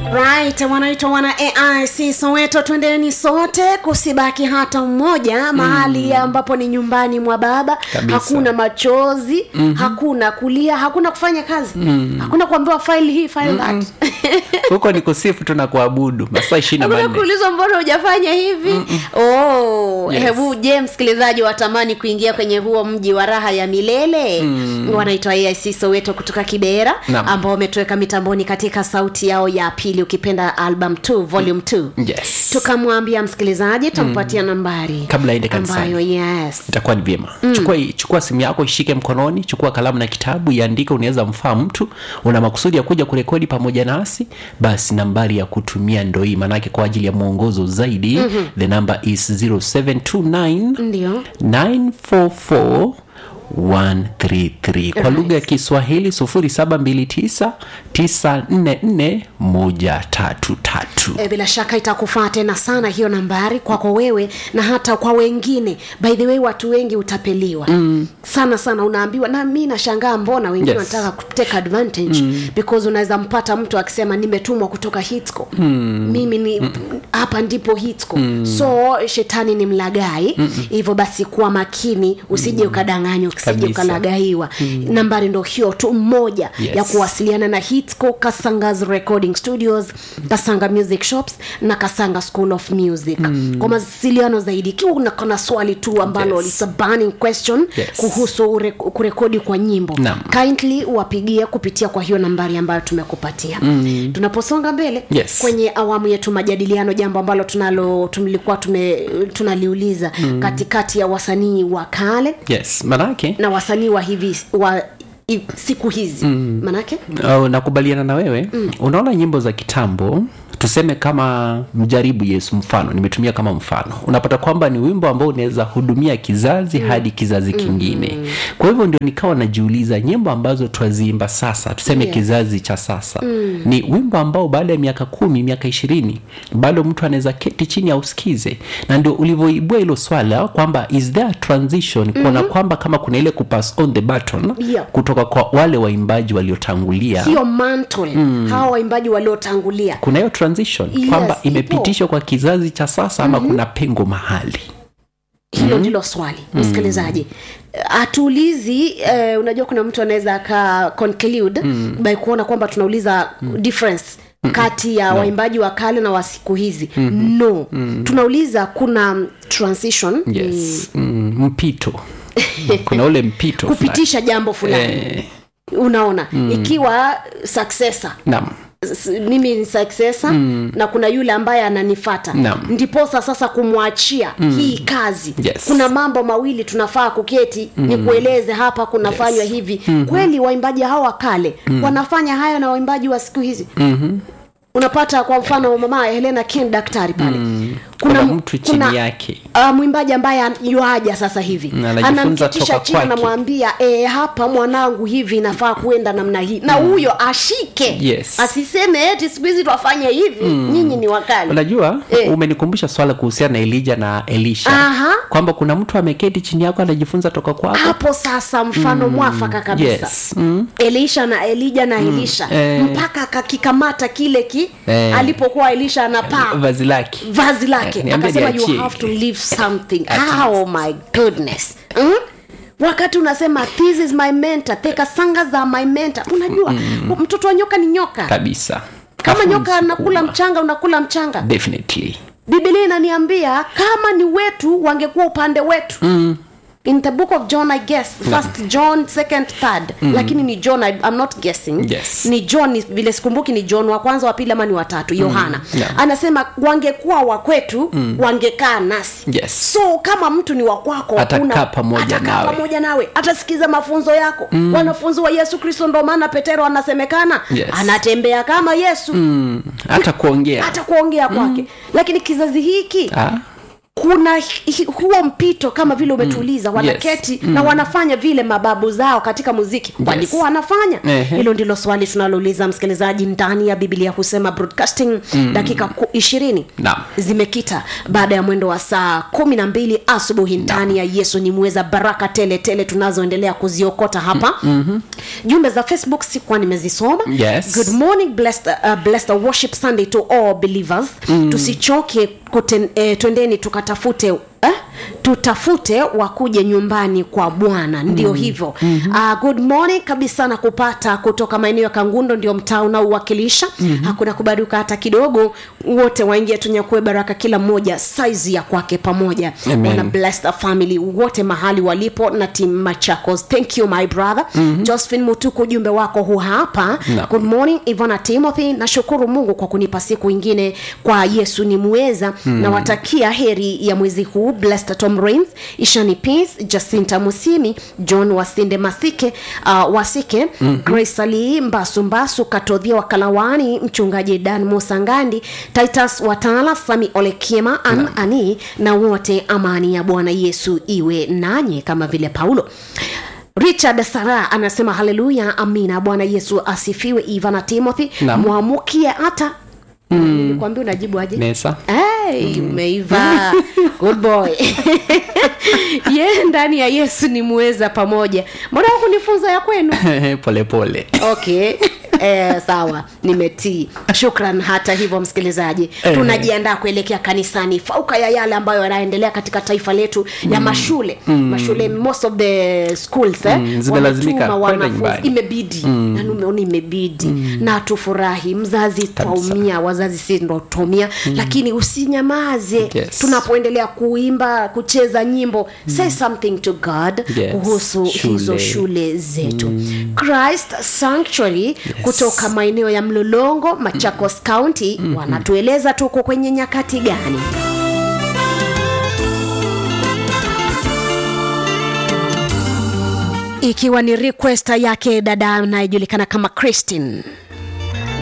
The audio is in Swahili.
right wanaitwa wana aic soweto twendeni sote kusibaki hata mmoja mahali mm. ambapo ni nyumbani mwa baba Kabisa. hakuna machozi mm-hmm. hakuna kulia hakuna kufanya kazi mm. hakuna kuambiwa file hii file mm-hmm. that huko ni kusifu tu na kuabudu masaa ishiri na hakuna manne kuulizwa mbona hujafanya hivi oh, Yes. hebu je msikilizaji watamani kuingia kwenye huo mji wa raha ya milele mm. wanaitwa aic soweto kutoka kibera Naam. ambao wametoweka mitamboni katika sauti yao ya pili ukipenda album 2 volume 2 yes tukamwambia msikilizaji tampatia nambari Kabla aende kanisani. ambayo yes itakuwa ni vyema mm. chukua, chukua simu yako ishike mkononi chukua kalamu na kitabu iandike unaweza mfaa mtu una makusudi ya kuja kurekodi pamoja nasi basi nambari ya kutumia ndo hii manake kwa ajili ya mwongozo zaidi mm-hmm. the number is 0729 ndio 944 133 kwa lugha ya kiswahili 729 944 133 E, bila shaka itakufaa tena sana hiyo nambari kwako wewe na hata kwa wengine by the way watu wengi utapeliwa mm. sana sana unaambiwa na mi nashangaa mbona wengine Yes. wanataka kuteka advantage mm. because unaweza mpata mtu akisema nimetumwa kutoka hitco mm. mimi ni hapa ndipo hitco mm. so shetani ni mlagai hivyo basi kuwa makini usije ukadanganywa usije Kabisa. ukalagaiwa mm. nambari ndo hiyo tu mmoja Yes. ya kuwasiliana na hitco kasangas recording studios kasanga music shops na kasanga school of music mm. kwa mawasiliano zaidi ikiwa unakona swali tu ambalo Yes. it's a burning question Yes. kuhusu ure, kurekodi kwa nyimbo Naam. kindly wapigie kupitia kwa hiyo nambari ambayo tumekupatia mm. tunaposonga mbele Yes. kwenye awamu yetu majadiliano jambo ambalo tunalo tulikuwa tume tunaliuliza mm. katikati ya wasanii wa kale yes manake na wasanii wa hivi wa i, siku hizi mm. manake uh, nakubaliana na wewe mm. unaona nyimbo za kitambo tuseme kama mjaribu yesu mfano nimetumia kama mfano unapata kwamba ni wimbo ambao unaweza hudumia kizazi mm. hadi kizazi kingine mm. kwa hivyo ndio nikawa najiuliza nyimbo ambazo twaziimba sasa tuseme Yes. kizazi cha sasa mm. ni wimbo ambao baada ya miaka kumi miaka ishirini bado mtu anaweza keti chini ausikize na ndio ulivyoibua hilo swala kwamba is there a transition kuona mm-hmm. kwamba kama kuna ile kupass on the button Yeah. kutoka kwa wale waimbaji waliotangulia hiyo mantle mm. hawa waimbaji waliotangulia kuna hiyo transition Yes, kwamba ipo. imepitishwa kwa kizazi cha sasa ama mm-hmm. kuna pengo mahali hilo ndilo swali msikilizaji hatuulizi eh, unajua kuna mtu anaweza aka conclude mm. by kuona kwamba tunauliza mm. difference kati ya no. waimbaji wa kale na wa siku hizi mm-hmm. no mm. tunauliza kuna transition yes mm, mpito kuna ule mpito fulani. kupitisha jambo fulani eh, unaona mm. ikiwa successor naam S- mimi ni successor mm. na kuna yule ambaye ananifata Naam. ndiposa sasa kumwachia mm. hii kazi Yes. kuna mambo mawili tunafaa kuketi mm. nikueleze hapa kunafanywa yes. hivi mm-hmm. kweli waimbaji hawa wa kale mm. wanafanya haya na waimbaji wa siku hizi mm-hmm. unapata kwa mfano mama helena ken daktari pale mm. Kuna mtu chini yake. uh, mwimbaji ambaye an- yuaja sasa hivi Na anajifunza anamketisha toka chini kwake. anamwambia e, hapa mwanangu hivi inafaa kuenda namna hii na huyo ashike Yes. asiseme eti siku hizi twafanya hivi mm. nyinyi ni wakali unajua Eh. umenikumbusha swala kuhusiana na elija na elisha Aha. kwamba kuna mtu ameketi chini yako anajifunza toka kwako hapo sasa mfano mm. mwafaka kabisa yes mm. elisha na elija na elisha Eh. mpaka akakikamata kile ki Eh. alipokuwa elisha anapaa vazi lake vazi lake Eh, niambie akasema you niachie. have to leave something At oh my goodness mm? wakati unasema this is my mentor teka sanga za my mentor unajua mm. mtoto wa nyoka ni nyoka kabisa kama Afu nyoka anakula msukuma. mchanga unakula mchanga definitely bibilia inaniambia kama ni wetu wangekuwa upande wetu mm. in the book of john i guess first john second third mm. lakini ni john I, i'm not guessing Yes. ni john ni, vile sikumbuki ni john wa kwanza wa pili ama ni watatu yohana Yeah. anasema wangekuwa wakwetu mm. wangekaa nasi Yes. so kama mtu ni wakwako Atakaa pamoja atakaa nawe. pamoja nawe atasikiza mafunzo yako mm. wanafunzi wa yesu kristo ndo maana petero anasemekana Yes. anatembea kama yesu mm. hata kuongea hata kuongea kwake lakini kizazi hiki ah. kuna hi- huo mpito kama vile umetuuliza wanaketi na wanafanya vile mababu zao katika muziki walikuwa wanafanya Ehe. hilo ndilo swali tunalouliza msikilizaji ndani ya biblia husema broadcasting dakika ku- ishirini Naam. zimekita baada ya mwendo wa saa kumi na mbili asubuhi ndani ya yesu ni mweza baraka tele tele tunazoendelea kuziokota hapa mm-hmm. jumbe za facebook sikuwa nimezisoma Yes. good morning blessed, uh, blessed worship sunday to all believers mm. tusichoke kuten, eh, twendeni tukatafute eh? tutafute wakuje nyumbani kwa bwana ndio mm. hivyo mm-hmm. uh, good morning kabisa na kupata kutoka maeneo ya kangundo ndio mtaa unaowakilisha mm-hmm. hakuna kubaduka hata kidogo wote waingia tunyakue baraka kila mmoja saizi ya kwake pamoja Amen. wana blessed family wote mahali walipo na tim machakos thank you my brother mm-hmm. josephine mutuku ujumbe wako hu hapa No. good morning ivana timothy nashukuru mungu kwa kunipa siku ingine kwa yesu ni muweza mm. nawatakia heri ya mwezi huu blessed tom rains ishani peace jacinta musimi john wasinde masike uh, wasike mm-hmm. grace ali mbasu mbasu katodhia wa kalawani mchungaji dan musangandi titus watala sami olekiema an no. ani na wote amani ya bwana yesu iwe nanyi kama vile paulo richard sara anasema haleluya amina bwana yesu asifiwe ivana timothy Naam. mwamukie hata nilikwambia unajibu aje nesa Hey, umeiva good boy ye ndani ya yesu ni muweza pamoja mbona kunifunza ya kwenu polepole okay Eh, sawa nimetii shukran hata hivyo msikilizaji Eh. tunajiandaa kuelekea kanisani fauka ya yale ambayo yanaendelea katika taifa letu ya mashule mashule most of the schools eh, Mm, zimelazimika wametuma kwenda wanafunzi. nyumbani. imebidi mm. yani umeona imebidi na tufurahi mzazi twaumia wazazi si ndo tumia lakini usinyamaze Yes. tunapoendelea kuimba kucheza nyimbo say something to god Yes. kuhusu Shule. hizo shule zetu christ sanctuary kutoka maeneo ya mlolongo machakos county wanatueleza tuko kwenye nyakati gani ikiwa ni requesta yake dada anayejulikana kama christine